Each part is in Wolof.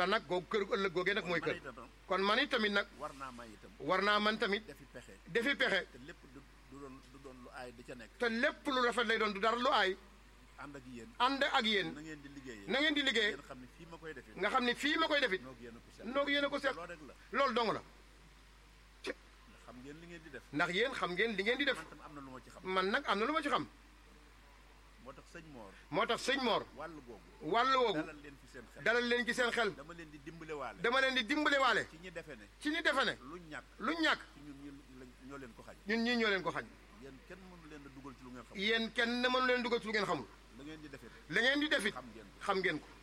te nag googu kër ëllëg googee nag mooy man kër itam kon man it tamit nag war naa may itam war naa man tamit defi pexe defi pexe te lépp du du doon du doon lu aay di ca nekk te lépp lu rafet lay doon du dara lu aay ànd ak yéen ànd ak yéen na ngeen di liggéeyee na ngeen di liggéey ngeen xam ne fii ma koy defee nga xam ne fii ma koy defit noog yéen a ko seet noog yéen a ko seq loolu rek la loolu dong la ndax xam ngeen li ngeen di def ndax yéen xam ngeen li ngeen di def man tam am na lu ma ci xam man nag am na lu ma ci xam moo tax sëñ Moor moo tax sëñ Mor wàll googu wàll woogu dalal leen fi seen xel dalal leen ci seen xel dama leen di dimbale waale dama leen di dimbale waale ci ñi defe ne ci ñi defe ne lu ñàkk lu ñàkk ci ñun ñu lañ- ñoo leen ko xañ ñun ñii ñoo leen ko xañ yéen kenn mënu leen a dugal ci lu ngeen xam yéen kenn mënu leen dugal ci lu ngeen xamul da ngeen di defee la ngeen di defit xam ngeen ko xam ngeen ko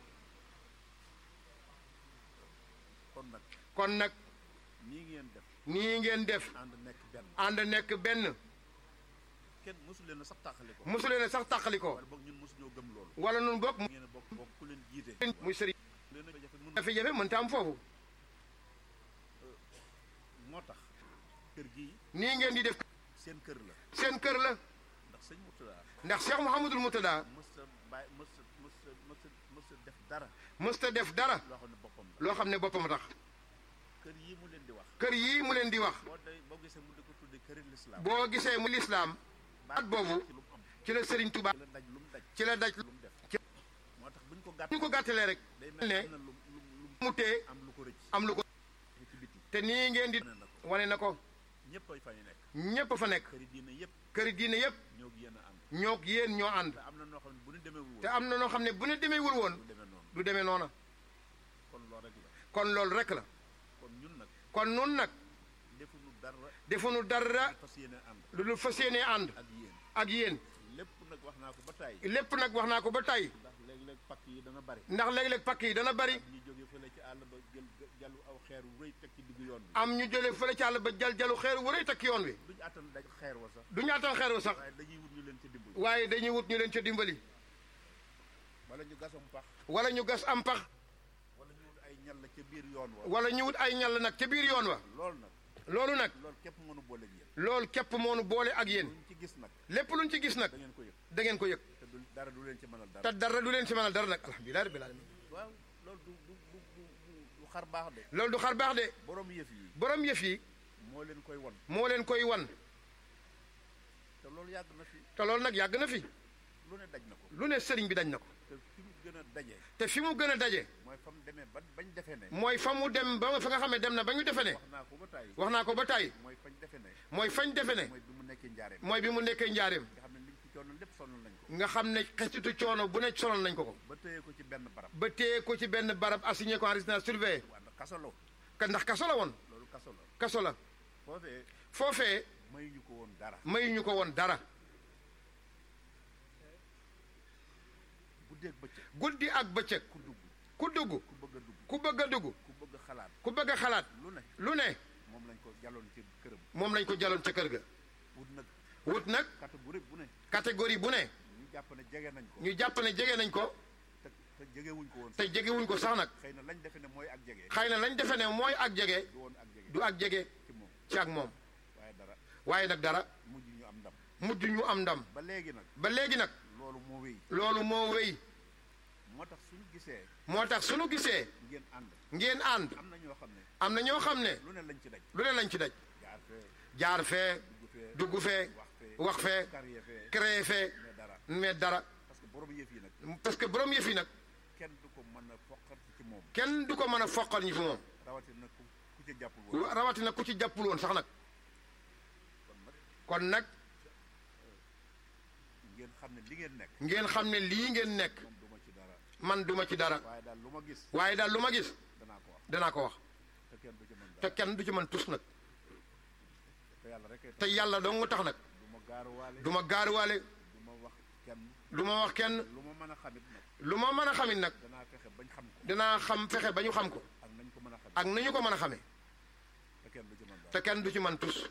kon nag kon nag nii ngeen def nii ngeen def ànd nekk benn ànd nekk benn kenn mosu leen a sax tàqali ko mosu leen a sax tàqalikoo wala boog ñun mosu ñoo gëm loolu wala nun bokk ngeen a bokk bokk ku leen jiite muy sëriñ leen a jafe mënu jafe-jafe mënta am foofu moo tax kër gii nii ngeen di def seen kër la seen kër la ndax sëñ Murtada ndax Cheikh Mouhamadul Moutada mës a bàyyi mës a mës a mës a mës a def dara mësta def dara loo xam ne boppam la loo xam ne boppam tax kër yii mu leen di wax kër yii mu leen di wax boo day boo gisee mu di ko tuddee këri lislaam boo gisee mu lislaam baat boobu ci lu mu am ci la Serigne Touba ci la daj lu mu daj ci la daj lu mu def ci- moo tax buñ ko gàtt ñu ko gàttalee rek day mel ne ne am na lu lu lu mu tee am lu ko rëcc am lu ko ci biti te nii ngeen di wane na ko wane na ko ñëpp ay fa ñu nekk ñépp fa nekk këri diine yëpp këri diine yépp ñoo gi yéen a ànd ñoo yéen ñoo ànd te am na noo xam ne bu ñu demeewul te woon am na noo xam ne bu ne demeewul woon du demee noonu du demee noona kon loolu rek la kon loolu rek la kon ñun nag kon nun nag defuñu dara defuñu dara fas yéene ànd lu dul fas yéenee ànd ak yéen ak yéen lépp nag wax naa ko ba tàyyi lépp nag wax naa ko ba tey ndax léeg-léeg pakk yi dana bari ndax léeg-léeg pakk yi dana bari ñi jóge fële ci àll ba jël jalu aw xeer wu rëy teg ci diggu yoon bi am ñu jële fële ci àll ba jal jalu xeer wu rëy takk yoon wi duñu attan daj xeer wa sax du ñu attan xeer wu sax waaye dañuy wut ñu leen ci dimbali waaye dañuy wut ñu leen ca dimbali wala ñu gasam pax wala ñu gas am pax wala ñu wut ay ñal la ca biir yoon wa wala ñu wut ay ñal nag ca biir yoon wa loolu nag loolu nag loolu képp mënu boole ak yéen loolu képp moonu boole ak yéen luñ ci gis nag lépp luñ ci gis nag da ngeen ko yëg da ngeen ko yëg te du dara du leen ci mënal dara te dara du leen ci mënal dara nag alhamdulilah rabbil alamin waaw loolu du du du du du du xar baax de loolu du xar baax de borom yëf yi borom yëf yi moo leen koy won moo leen koy wan te loolu yàgg na fi te loolu nag yàgg na fi lu ne daj na ko lu ne sëriñ bi dañ na ko te fi mu gën a daje te fi mu gën a daje mooy fa mu demee ba bañ defee ne mooy fa mu dem ba fa nga xam ne dem na ba ñu defe ne wax naa ko ba tàyyi wax naa ko ba tàyyi mooy fañ defe ne mooy fañ defe ne mooy bi mu nekkee njaareem mooy bi mu nekkee njaareem nga xam ne liñ ci coono lépp sonal nañ ko nga xam ne xesitu coono bu ne sonal nañ ko ko ba téye ko ci benn barab ba téye ko ci benn barab assigné ko en résidence surveillée waa ndax kaso la ka ndax kaso la woon loolu kaso la kaso la foofee foofee mayuñu ko woon dara mayuñu ko woon dara guddeeg bëccëg guddi ak bëccëg ku dugg ku dugg ku bëgg a dugg ku bëgg a dugg ku bëgg a xalaat ku bëgg a xalaat lu ne lu ne moom lañ ko jàlloon ci këram moom lañ ko jaloon ca kër ga wut nag wut nag catégorie bu ne catégorie bu ne ñu jàpp ne jege nañ ko ñu jàpp ne jege nañ ko te te jegewuñ ko woon te jegewuñ ko sax nag xëy na lañ defe ne mooy ak jege xëy na lañ defe ne mooy ak jege du woon ak jege du ak jege ci moom ci ak moom waaye dara waaye nag dara mujj ñu am ndam mujj ñu am ndam ba léegi nag ba léegi nag loolu moo wéy loolu moo wéy moo tax suñu gisee moo tax suñu gisee ngeen ànd ngeen ànd am na ñoo xam ne am na ñoo xam ne lu ne lañ ci daj lu ne lañ ci daj jaar fee jaar fee dugg fee dugg fee wax fee wax fee carrière fee créé fee mais dara mais dara parce que borom yëf yi nag parce que borom yëf yi nag kenn du ko mën a foqati ci moom kenn du ko mën a foqal ñi fi moom rawatina ku ku ca jàppul woon rawatina ku ci jàppul woon sax nag kon nag kon nag ngeen xam ne li ngeen nekk ngeen xam ne lii ngeen nekk moom duma ci dara man duma ci dara waaye daal lu ma gis waaye daal lu ma gis danaa ko wax danaa ko wax te kenn du ci mën te dara kenn du ci mën tus nag te yàlla rek te yàlla dong tax nag du ma gaaruwaale du ma gaaruwaale du ma wax kenn du ma wax kenn lu ma mën a xamit nag lu ma mën a xamit nag danaa fexe bañ xam ko dinaa xam fexe ba ñu xam ko ak nañ ko mën a xam ak ni ñu ko mën a xamee te kenn du ci mën dara te kenn du ci mën tus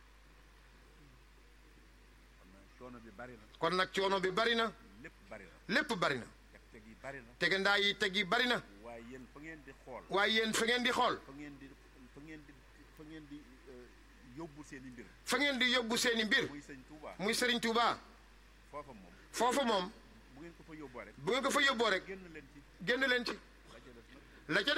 kon nag coono bi bari na kon nag coono bi bari na lépp bari na lépp bari na teg teg yi bari na tegandaa yi teg yi bari na waaye yéen fa ngeen di xool waaye yéen fa ngeen di xool fa ngeen di fa ngeen di fa ngeen di euh, yóbbu seen i mbir fa ngeen di yóbbu seeni mbir muy sëñ Touba muy Serigne Touba foofa moom foofu moom bu ngeen ko fa yóbboo rek bu ngeen ko fa yóbboo rek génn leen ci génn leen ci la ca des nag la ca